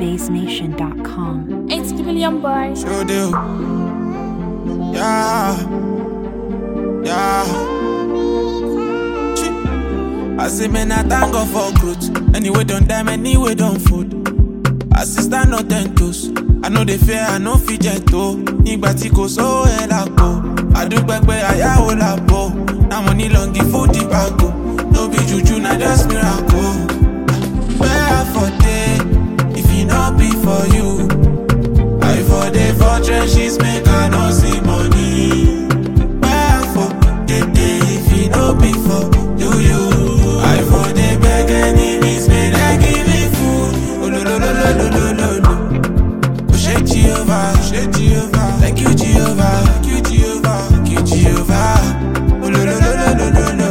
BaseNation.com. It's the million boys. Sure do. Yeah. Yeah. Chi. I say, man, I thank God for growth. Anyway, don't die, anyway, don't food. Assistant no ten toes. I know they fear, I know fit jet to. Nígbà tí kò sówó ẹ̀ lápò. Àdúgbò pé àyàwó làbò. Na money long give food the bago. No be juju, na just miracle. Where for day, if it not be for you. I for the for trenches make I no see money. Where for the day if it no be for you you. I for the beg enemies may they give me food. Oh lo lo lo lo lo lo lo lo. Oh shake Jehovah, shake Jehovah. Thank you Jehovah, thank you Jehovah, thank you Jehovah. Oh lo lo lo lo lo lo lo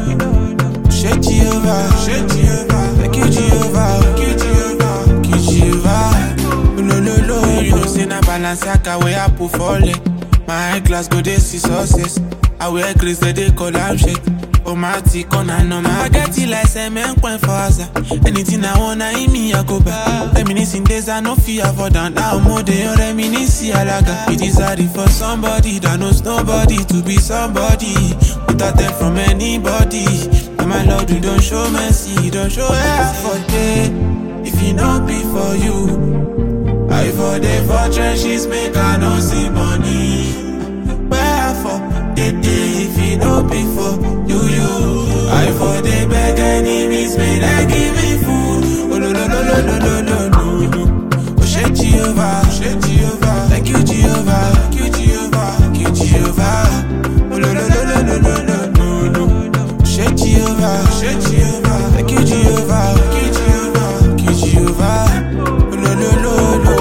lo. Shake Jehovah, shake Jehovah. Thank you Jehovah, thank you Jehovah, thank you Jehovah. No, no, no, you know, say na Balenciaga where I put for leg. My high class go dey see success. I wear grace they dey call am shake. Oh my tick on and on my get it like cement point for Asa. Anything I wanna in me I go back. Reminiscing days I no fear for down now more than reminisce alaga. It is hard for somebody that knows nobody to be somebody without them from anybody. And my Lord, you don't show mercy, don't show effort. eh. If it not be for you. I for the for trenches make I no see money. Wherefore the day if it no be for you you. I for the beg enemies may they give me food. Oh no no no no no no no no. Oh shake Jehovah, shake Jehovah. Thank you Jehovah, thank you Jehovah, thank you Jehovah. Oh no no no no no no no no no. Shake Jehovah, shake Jehovah. Thank you Jehovah, thank you Jehovah, thank you Jehovah. Oh no no no no.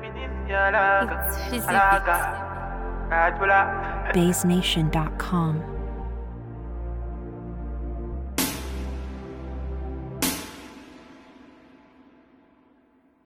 BaseNation.com.